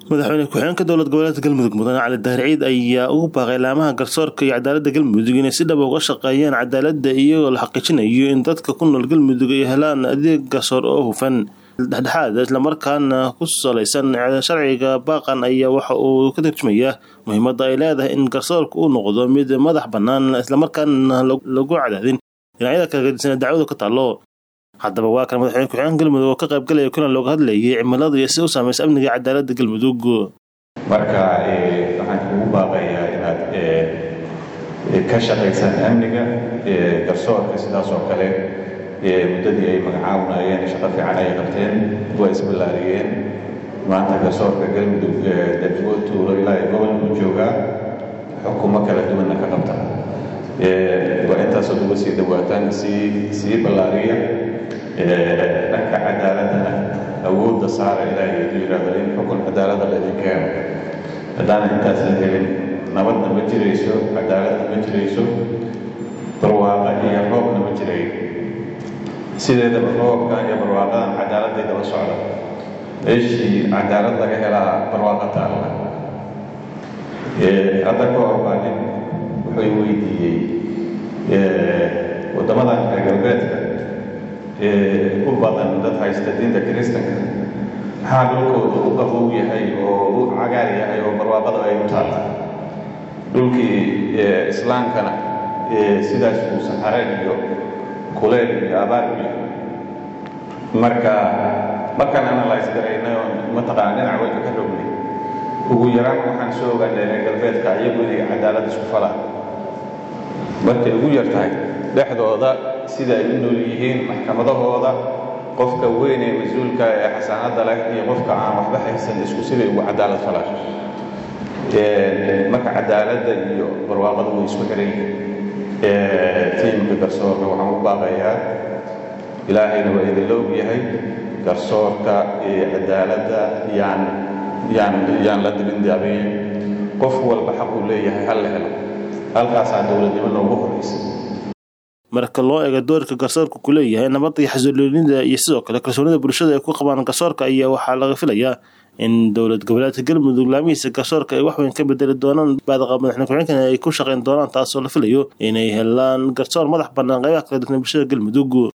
madaxweyne ku-xigeenka dowlad goboleedka galmudug mudane cali daahir ciid ayaa ugu baaqay laamaha garsoorka iyo cadaalada galmudug inay si dhab uga shaqeeyaan cadaalada iyagoo la xaqiijinayo in dadka ku nool galmudug ay helaan adeeg garsoor oo hufan dhexdhexaad islamarkaana ku salaysan sharciga baaqan ayaa waxa uu ka tarjumaya muhiimada ay leedahay in garsoorka uu noqdo mid madax banaan islamarkaana lagu cadaadin dhinacyada kala gedisan dacwadu ka taalo haddaba waa kan madaxweyne ku-xigeenka galmudug oo ka qaybgalaya kulan looga hadlayay cimilada iyo sida u saamaysa amniga cadaalada galmudug marka waxaan kugu baaqayaa inaad ka shaqaysaan amniga garsoorka sidaas oo kale muddadii ay magacaabunayeen shaqo fiican ay qabteen waa isballaariyeen maanta garsoorka galmudug degmo tuulo ilaa gobol buu joogaa xukumo kala duwanna ka qabta waa intaasoo uga sii dhawaataan sii sii ballaariya dhanka cadaaladana awoodda saara ilaahay hadduu yidhaahdo in xukun cadaalada laydin keeno haddaana intaas la helin nabadna ma jirayso cadaaladna ma jirayso barwaaqa iyo roobna ma jirayo sideedaba roobka iyo barwaaqadan cadaaladday daba socda meeshii cadaalad laga helaa barwaaqa taalla hadda ka hor baa nin wuxuu weydiiyey waddamadan reer galbeedka u badan dad haysta diinta kiristanka maxaa dhulkooda u qabow yahay oo u cagaar yahay oo barwaaqada ay u taalla dhulkii islaamkana sidaas uu saxareen iyo kuleel iyo abaar u yahay marka markaan analyse garaynay oo mataqaana dhinac walka ka rognay ugu yaraan waxaan soo ogaanay reer galbeedka iyagu inay cadaalad isku falaan markay ugu yar tahay dhexdooda sida ay u nool yihiin maxkamadahooda qofka weyn ee mas-uulka ee xasaanadda leh iyo qofka aan waxba haysan isku siday ugu cadaalad falaan marka cadaaladda iyo barwaaqada way isku xiran yihiin tiimka garsoorka waxaan u baaqayaa ilaahayna waa idinla og yahay garsoorka iyo cadaaladda yaan yaan yaan la dibindaabin qof walba xaq uu leeyahay hal la helo halkaasaa dowladnimo noogu horaysa marka loo eego doorka garsoorka ku leeyahay nabadda iyo xasiloonida iyo sidoo kale kalsoonida bulshada ay ku qabaan garsoorka ayaa waxaa laga filayaa in dowlad goboleedka galmudug laamihiisa garsoorka ay waxweyn ka bedeli doonaan baadaqa madaxweyne ku-xigeenkana ay ku shaqayn doonaan taasoo la filayo inay helaan garsoor madax bannaan qaybaha kala duwan bulshada galmudug